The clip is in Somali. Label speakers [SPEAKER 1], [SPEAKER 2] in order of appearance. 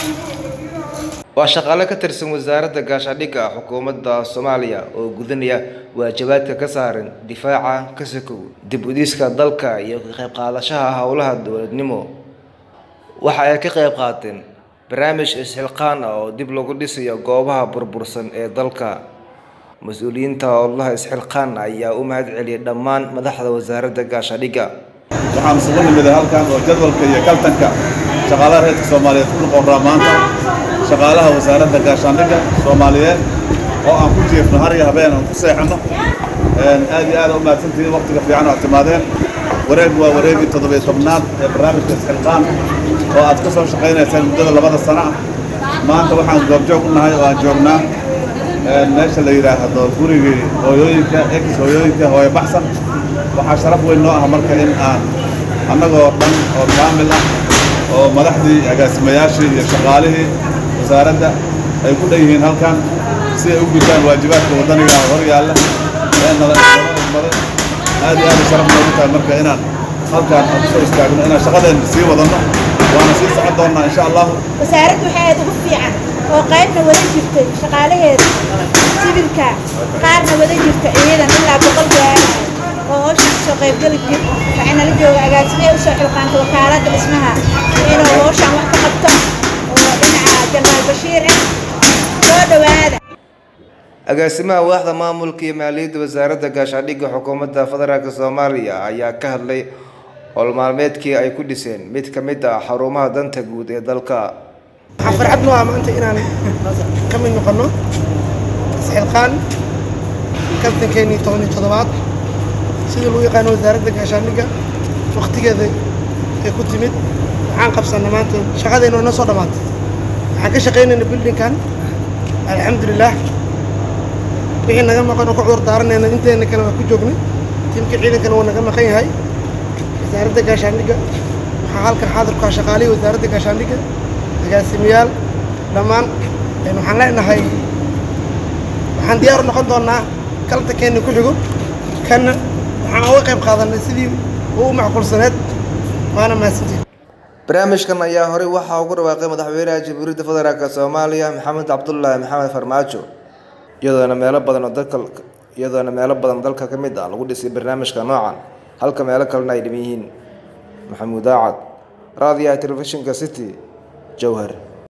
[SPEAKER 1] waa shaqaale ka tirsan wasaaradda gaashaandhigga xukuumadda soomaaliya oo gudanaya waajibaadka ka saaran difaaca ka sokow dib udiiska dalka iyo ka qayb qaadashaha howlaha dowladnimo waxa ay ka qayb qaateen barnaamij isxilqaan ah oo dib lagu dhisayo goobaha burbursan ee dalka mas-uuliyiinta howlaha isxilqaan ayaa u mahad celiyay dhammaan madaxda wasaaradda gaashaandhigga
[SPEAKER 2] waxaan isugu nimiday halkan oo jadwalka iyo kaltanka shaqaalaha reerka soomaaliyeed ku noqonraa maanta shaqaalaha wasaaradda gaashaandhigga soomaaliyeed oo aan ku jiifno har iyo habeen aan ku seexanno aad iyo aad u mahadsantihiin waqtiga fiican aad timaadeen wareeg waa wareegii toddobiyo tobnaad ee barnaamijka isxilqaan oo aad ka soo shaqaynaysaan muddada labada sano ah maanta waxaan goobjoog u nahay oo aan joognaa meesha la yidhaahdo gurigii hooyooyinka ex hooyooyinka hooyo baxsan waxaa sharaf weyn noo ah marka in aan annagoo dhan oo kaamil ah oo madaxdii agaasimayaashii iyo shaqaalihii wasaaradda ay ku dhan yihiin halkan si ay u gutaan waajibaadka waddaniga hor yaalla ee nala maday aad iyo aad u sharaf noogu tahay marka inaan halkaan aan kusoo istaagno inaan shaqadeenna sii wadanno waana sii socon doonnaa insha allahu
[SPEAKER 3] wasaaraddu waxay aad ugu fiican oo qaybna wada jirtay shaqaalaheeda sibilka qaarna wada jirta ciidan ilaa boqol gaara oo howshan kasoo qaybgeli jir waxay nala jooga agaasime usoo xilqaanta wakaaladda dhismaha inuu howshan wax ka qabto oo dhinaca jenaraal bashiir ah soo dhowaada
[SPEAKER 1] agaasimaha waaxda maamulka iyo maaliyadda wasaaradda gaashaandhigga xukuumadda federaalk soomaaliya ayaa ka hadlay howlmaalmeedkii ay ku dhiseen mid ka mid ah xarumaha danta guud ee dalka
[SPEAKER 4] waxaa farxad noo ah maanta inaan ka mid noqonno isxilqaan kabtankeenii toban iyo toddobaad sidii lagu yaqaano wasaaradda gaashaandhigga waktigeeda ay ku timid waxaan qabsanna maanta shaqadeennu inoo soo dhammaatay waxaan ka shaqaynayna bildinkan alxamdulilaah wixii naga maqan oo ku cudur daaranayna inteena kale waa ku joognay tiimka ciidankana waa naga maqan yahay wasaaradda gaashaandhigga waxaa halkan xaadir ku ah shaqaalihii wasaaradda gaashaandhigga agaasimayaal dhammaan waxaan leenahay waxaan diyaar u noqon doonnaa kaltankeena ku xigo kanna waxaan uga qayb qaadanay sidii uu u macquulsaneed waana mahadsantiin
[SPEAKER 1] barnaamijkan ayaa horey waxaa ugu dhawaaqay madaxweynaha jamhuuriyadda federaalk soomaaliya maxamed cabdulaahi maxamed farmaajo iyadoona meelo badan oo dalka iyadoona meelo badan dalka ka mid ah lagu dhisay barnaamijka noocan halka meelo kalena ay dhiman yihiin maxamuud aacad raadiyaha telefishinka city jowhar